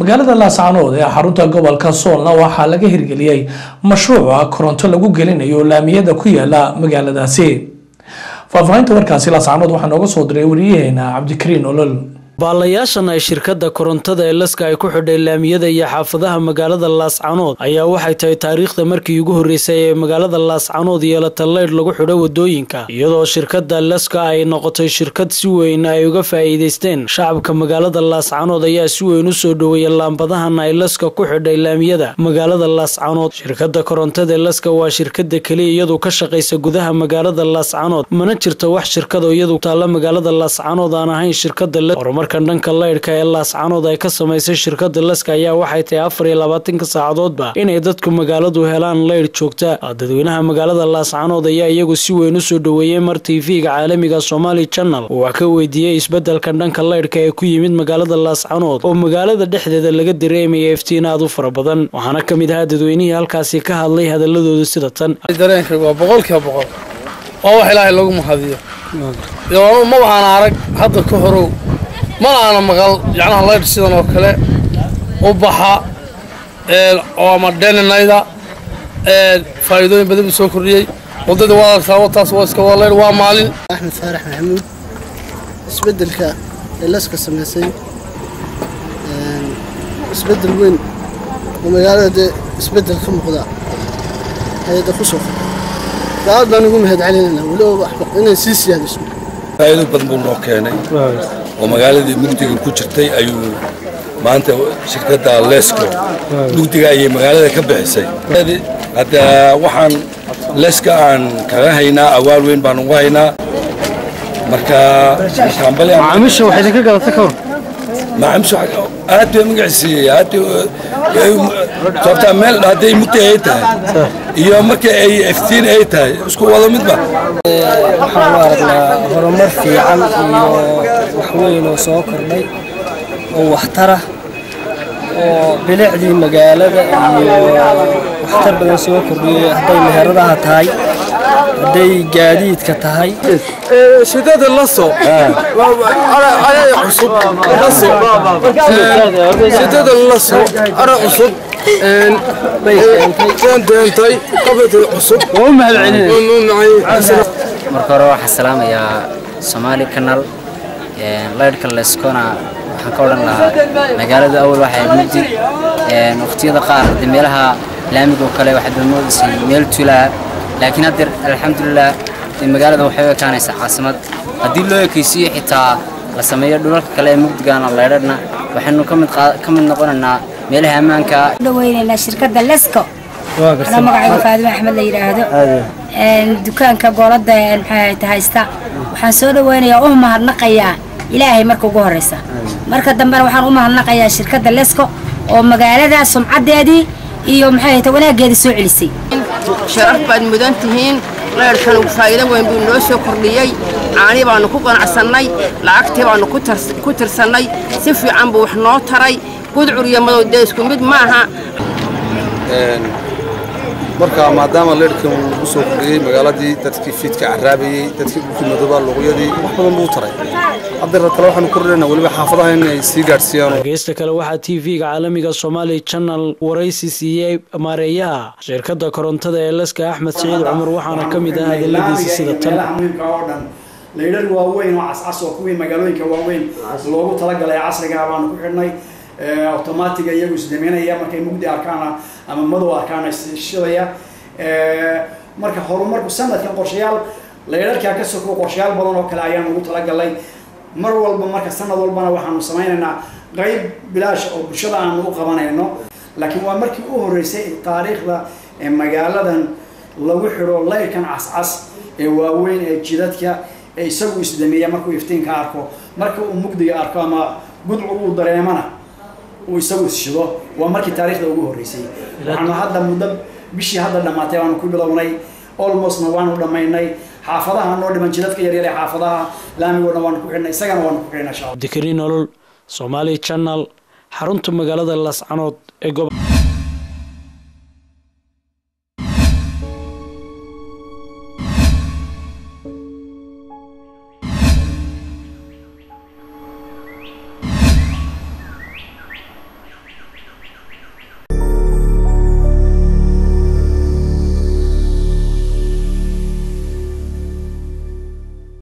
magaalada laascanood ee xarunta gobolka soolna waxaa laga hirgeliyey mashruuca koronto lagu gelinayo laamiyada ku yaala magaaladaasi faahfaahinta warkaasi laascanood waxaa nooga soo diray wariyaheena cabdikariin olol baalayaashan ay shirkadda korontada ee laska ay ku xidhay laamiyada iyo xaafadaha magaalada laascanood ayaa waxay tahay taariikhda markii ugu horreysay ee magaalada laascanood yeelata leydh lagu xidho wadooyinka iyadoo shirkadda laska ay noqotay shirkad si weyn ay uga faa'iidaysteen shacabka magaalada laascanood ayaa si weyn u soo dhoweeya laambadahan ay laska ku xidhay laamiyada magaalada laascanood shirkadda korontada ee laska waa shirkada keliya iyadu ka shaqaysa gudaha magaalada laascanood mana jirto wax shirkado iyadu taalla magaalada laascanood aan ahayn shirkada kan dhanka leydhka ee laascanood ay ka samaysay shirkada laska ayaa waxay tahay afar iyo labaatanka saacadoodba inay dadku magaaladu helaan leydh joogta dadweynaha magaalada laascanood ayaa iyagu si weyn u soo dhoweeyey mar tv-ga caalamiga somali channel oo wax ka weydiiyey isbedelkan dhanka leydhka ee ku yimid magaalada laascanood oo magaalada dhexdeeda laga dareemaya iftiin aad u fara badan waxaana ka mid ahaa dadweynihii halkaasi ka hadlay hadaladooda sida tan dareenkaygu waa boqolkiiba boqol waa wax ilaahay lagu mahadiyo ma waxaan arag hadda ka horow mana aana maqal yacnaha laydh sidan oo kale u baxa oo ama dheninayda faa'iidooyin badan buu soo kordhiyey waddadii waa aragtaa wataas waa iska waa laydh waa maalin axmed faarax maxamuud isbeddelka ee laska samaysay isbeddel weyn oo magaalada dee isbeddel ka muuqda hay-adda ku soo aad baan ugu mahad celinayna weliba inay sii siyaadiso faa'iido badan buu noo keenay oo magaaladii mugdiga ku jirtay ayuu maanta shirkadda lesko mugdiga ayay magaalada ka bixisay hadda waxaan leska aan kaga haynaa awaal weyn baan ugu haynaa marka macaamiisha waxay idinka gadatay ka hor macaamiisha aad bay magaciisiiyey aad sababtaa meel hadday mugdi ay tahay iyo marka ay iftiin ay tahay isku wado midba waxaan u aragnaa horumar fiican iyo wax weyn oo soo kordhay oo waxtara oo bilicdii magaalada iyo waxtar badan soo kordhiyey hadday meheradaha tahay hadday gaadiidka tahay shidada laso cusub laso shidada laso ara cusub deentay qabata cusub waa u mahad marka hore waxaa salaamayaa somaali canal leydhka leskona waxaan ka odhan lahaa magaalada awal waxay mugdi waqtiyada qaar de meelaha laamiga oo kale waxaad moodaysay meel tulaa laakiin haddeer alxamdulilah magaalada waxay u ekaanaysaa caasimad haddii loo ekaysiiyo xitaa la sameeyo dhulalka kale ee mugdigaana leydhadhna waxaynu ka mid noqonaynaa meelaha ammaanka dhaweynaynaa shirkadda lesko anaa magacayga faadimo axmed la yidhaahdo dukaanka goolada maxay haysta waxaan soo dhaweynayaa u mahadnaqayaa ilaahay marka ugu horeysa marka dambena waxaan u mahadnaqayaa shirkadda lesko oo magaalada sumcadeedii iyo maxay hayta wanaageedii soo celisay sharaf baad mudan tihiin leyrhkan faa'iido weyn buu noo soo kordhiyey caani baannu ku qanacsannay lacagtii baannu ku tirsannay si fiican buu wax noo taray gudcur iyo madow dee isku mid maaha marka maadaama leyrhkan uu lagu soo kordhiyey magaaladii dadkii fiidka caraabayey dadkii dhulkii madooba luqyadii wax badan buu taray haddeer kale waxaanu kordhinaynaa weliba xaafadaha in ay sii gaadhsiiyaan dhegeysta kale waxaa t v-ga caalamiga somali channel waraysi siiyey maareeyaha shirkadda korontada ee laska axmed siciid cumar waxaana ka mid ah hadaladiisa sida tan leydhar waaweyn oo cascas oo kuwii magaalooyinka waaweyn loogu talagalay casriga baanu ku xidhnay automatiga iyagu isdameynaya markay mugdi arkaan ama madow arkaan shidaya marka horumarku sanadkan qorshayaal leydharkaa ka soko qorshayaal badan oo kale ayaan ugu talagalay mar walba marka sanad walbana waxaanu samaynaynaa qayb bilaash oo bulshada aanu u qabanayno laakiin waa markii u horreysay taariikhda magaaladan lagu xidho leyrkan cascas ee waaweyn ee jidadka ee isagu isdameeya markuu iftiinka arko marka uu mugdiga arko ama gudcur uu dareemana uu isagu isshido waa markii taariikhda ugu horreysay waxaanu hadda muddo bishii hadda dhammaatay waanu ku bilownay almostna waanu dhammaynay xaafadaha noo dhiman jidadka yaryar ee xaafadaha laamigoo dhan waanu ku xidhnay isagana waanu ku xidhnay cabdikariin nolol somali channel xarunta magaalada laascanood ee gob